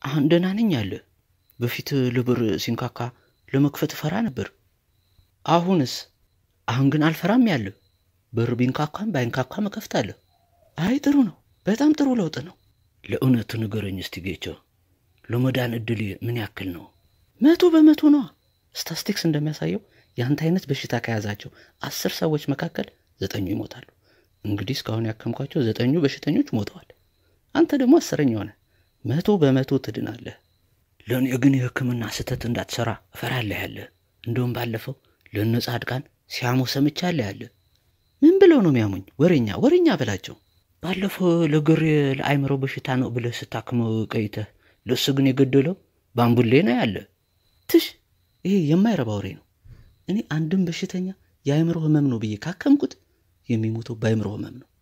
አሁን ደህና ነኝ አለ። በፊት ልብር ሲንካካ ለመክፈት እፈራ ነበር። አሁንስ? አሁን ግን አልፈራም ያለ። በር ቢንካካም ባይንካካም እከፍታለሁ። አይ ጥሩ ነው፣ በጣም ጥሩ ለውጥ ነው። ለእውነቱ ንገረኝ እስቲ ጌቾ፣ ለመዳን እድል ምን ያክል ነው? መቶ በመቶ ነዋ። ስታስቲክስ እንደሚያሳየው የአንተ አይነት በሽታ ከያዛቸው አስር ሰዎች መካከል ዘጠኙ ይሞታሉ። እንግዲህ እስካሁን ያከምኳቸው ዘጠኙ በሽተኞች ሞተዋል። አንተ ደግሞ አስረኛ ሆነ። መቶ በመቶ ትድናለህ። ለእኔ ግን የሕክምና ስህተት እንዳትሰራ እፈራለህ ያለ። እንደውም ባለፈው ለእነ ጻድቃን ሲያሙ ሰምቻለህ ያለ። ምን ብለው ነው የሚያሙኝ? ወሬኛ ወሬኛ በላቸው። ባለፈው ለግሬ ለአይምሮ በሽታ ነው ብለህ ስታክመው ቆይተህ ለእሱ ግን የገደለው ባምቡሌ ነው ያለ። ትሽ ይሄ የማይረባ ወሬ ነው። እኔ አንድም በሽተኛ የአእምሮ ህመም ነው ብዬ ካከምኩት የሚሞተው በአእምሮ ህመም ነው።